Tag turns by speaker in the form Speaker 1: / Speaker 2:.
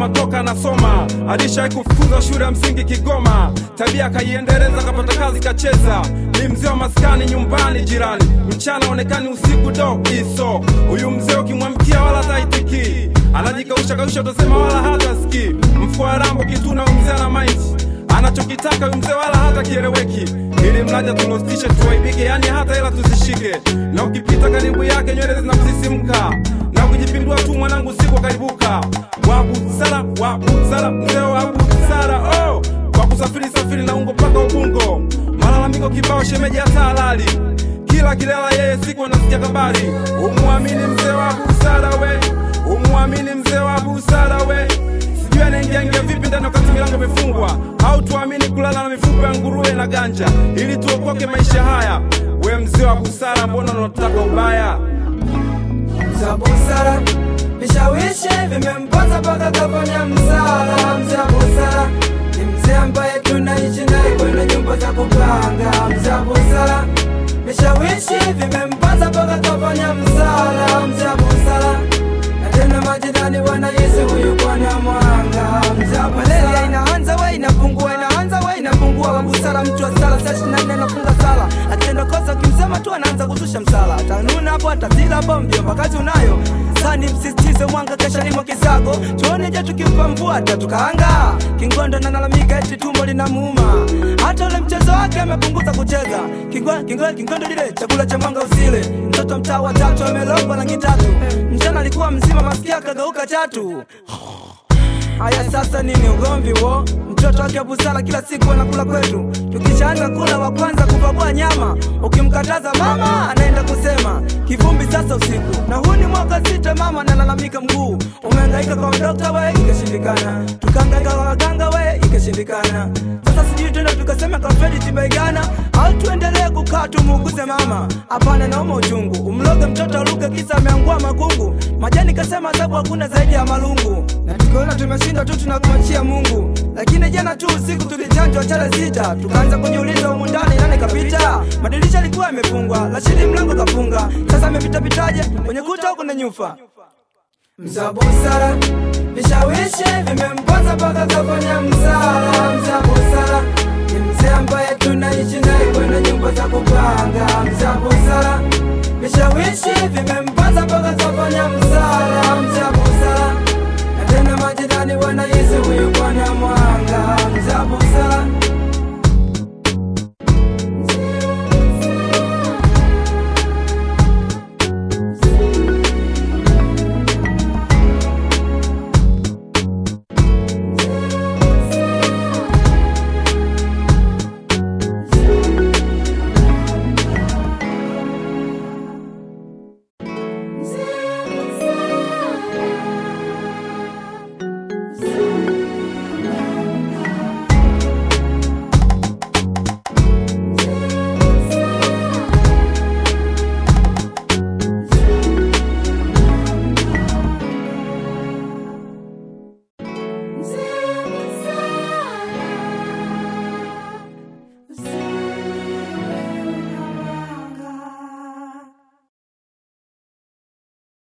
Speaker 1: mama toka anasoma, alishawahi kufukuzwa shule ya msingi Kigoma, tabia akaiendeleza, kapata kazi kacheza, ni mzee wa maskani nyumbani jirani, mchana onekani, usiku do iso. Huyu mzee ukimwamkia wala taitiki, anajikausha kausha, utasema wala hata ski, mfuko wa rambo kituna, huyu mzee ana maiti anachokitaka huyu mzee wala hata kieleweki, ili mlaja tulostishe tuwaibike, yani hata hela tuzishike, na ukipita karibu yake nywele zinamsisimka na kujipindua tu mwanangu siku karibuka. Wabusara, wabusara, mzee wa busara oh, kwa kusafiri safiri na ungo mpaka Ubungo, malalamiko kibao, shemeji hata halali kila kilela yeye siku anasikia kabari. Umwamini mzee wa busara we, umwamini mzee wa busara we sijui anaingia ingia vipi ndani wakati milango imefungwa, au tuamini kulala na mifupa ya nguruwe na ganja ili tuokoke maisha haya. We mzee wa busara, mbona unataka ubaya?
Speaker 2: za busara vishawishi vimempata mpaka kafanya msala. Mzee wa busara ni mzee ambaye tunaishi naye kwenye nyumba za kupanga. Mzee wa busara vishawishi vimempata mpaka kafanya msala. Mzee wa busara na tena majirani wanahisi huyu bwana mwanga. Mzee wa busara inaanza we inapungua, inaanza we inapungua. Wa busara mtu wa sala saa ishirini na nne anafunga sala, akitenda kosa ukimsema tu anaanza kuzusha msala, atanuna hapo atazila hapo, mjomba kazi unayo sani msisitize mwanga kesha limo kisago tuone je tukimpa mvua tatukaanga kingondo nalalamika eti tumbo linamuuma hata ule mchezo wake amepunguza kucheza Kingwa- kingwa- kingondo lile chakula cha mwanga usile mtoto mtaa wa tatu amelomba rangi tatu mchana alikuwa mzima masikia akageuka chatu Haya sasa nini ugomvi wo? Mtoto wake wa busara kila siku anakula kwetu, tukishaanza kula wa kwanza kupakua nyama, ukimkataza mama anaenda kusema kivumbi sasa usiku. Na huu ni mwaka sita, mama analalamika mguu umehangaika kwa dokta we, ikashindikana, tukahangaika kwa waganga we, ikashindikana. Sasa sijui tuende tukasema kwa Fredi Tibaigana au tuendelee kukaa tumuuguze mama? Hapana, nauma uchungu, umloge mtoto aluke kisa ameangua makungu. Majani kasema sababu hakuna zaidi ya malungu, na tukiona tumeshindwa tu tunakumachia Mungu. Lakini jana tu usiku tulichanjwa chale sita, tukaanza kujiuliza humu ndani nani kapita. Madirisha yalikuwa yamefungwa, Rashidi mlango kafunga, sasa amepita pitaje kwenye kuta huko na nyufa Mza busara vishawishi vimemponza mpaka kafanya msala. Mza busara ni mzee ambaye tunaishi naye kwenye nyumba za kupanga. Mza busara vishawishi vimemponza mpaka kafanya msala. Mza busara